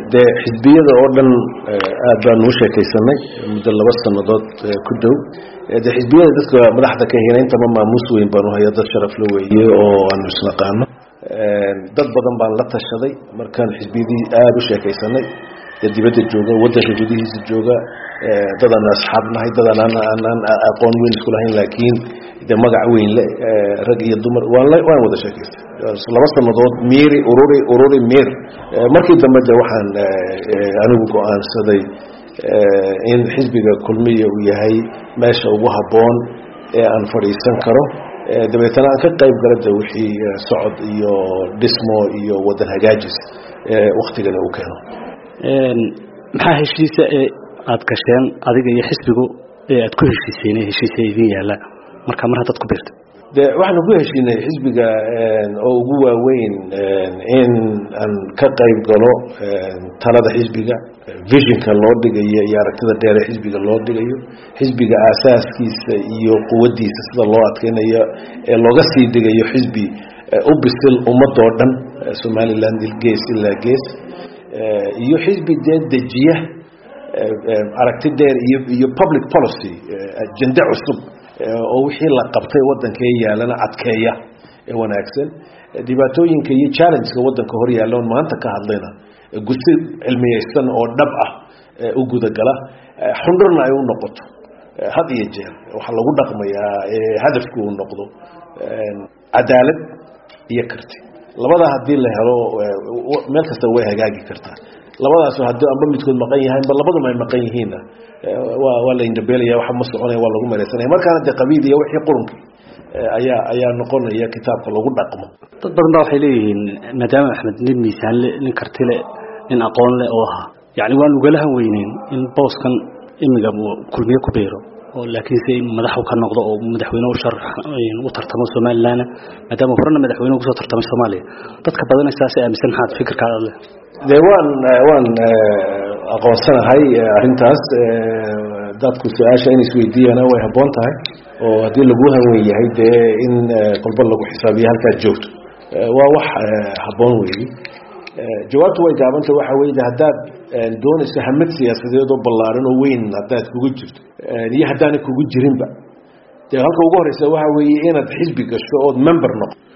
dee xisbiyada oo dhan aad baan uu sheekaysanay muddo laba sannadood ku dhow dee xisbiyada dadka madaxda ka hina intaba maamuus weyn baan u haya dad sharaf la weeye oo aanu isnaqaano dad badan baan la tashaday markaan xisbiyadii aada u sheekaysanay dee dibadda jooga waddanka gudihiisa jooga dadaan asxaab nahay dadaan aanaan aqoon weyn isku lahayn laakiin de magac weyn le rag iyo dumar waan waan wada sheekaystay laba sannadood miiri ururi ururi miir markii dambe de waxaan anigu go-aansaday in xisbiga kulmiya uu yahay meesha ugu habboon ee aan fadhiisan karo dabeetana aan ka qayb gala de wixii socod iyo dhismo iyo wadan hagaajis waktigana uu keeno maxaa heshiisa ee aada gasheen adiga iyo xisbigu ee aad ku heshiiseen heshiisa idin yaalla marka mar haddaad ku biirta de waxaanu ku heshiinay xisbiga oo ugu waaweyn in aan ka qayb galo talada xisbiga visionka loo dhigayo iyo aragtida dheere xisbiga loo dhigayo xisbiga aasaaskiisa iyo quwaddiisa sida loo adkeynayo ee looga sii dhigayo xisbi u bisil ummadoo dhan somaliland gees ilaa gees iyo xisbi dee dejiya aragti dheer iyo iyo public policy ajende cusub oo wixii la qabtay waddankee yaalana adkeeya ee wanaagsan dhibaatooyinka iyo challengeka waddanka hor yaalla on maanta ka hadlayna gusi cilmiyeysan oo dhab ah u gudagala xundhurna ay u noqoto had iyo jeer waxaa lagu dhaqmayaa hadafku uu noqdo cadaalad iyo karti labadaa haddii la helo meel kasta way hagaagi kartaa labadaas haddii amba midkood maqan yahay amba labaduma ay maqan yihiinna waa waa la indhabeelaya waxa ma soconaya waa lagu melaysanaya markaana dee qabiil iyo wixii qurunki ayaa ayaa noqonaya kitaabka lagu dhaqmo dad badan baa waxay leeyihiin maadaama axmed nin miisaanle nin kartile nin aqoon leh oo ahaa yacni waan ugalahan weyneyn in booskan imiga kulmiye ku beero oo laakiinse in madaxu ka noqdo oo madaxweyne u shar u tartamo somaliland maadaama horena madaxweyne kusoo tartamay soomaaliya dadka badan saas aaminsan maxaad fikirkaada leh dee waan waan aqoonsanahay arrintaas dadku su-aasha in isweydiiyana way habboon tahay oo haddii lagu hanwen yahay dee in kolba lagu xisaabiyo halkaad joogto waa wax habboon weeye jawaabtu way gaabanta waxa weye haddaad doonayso hamad siyaasadeed oo ballaaran oo weyn haddaad kugu jirto iyo haddaanay kugu jirinba dee halka ugu horeysa waxa weeye inaad xisbi gasho ood member noqo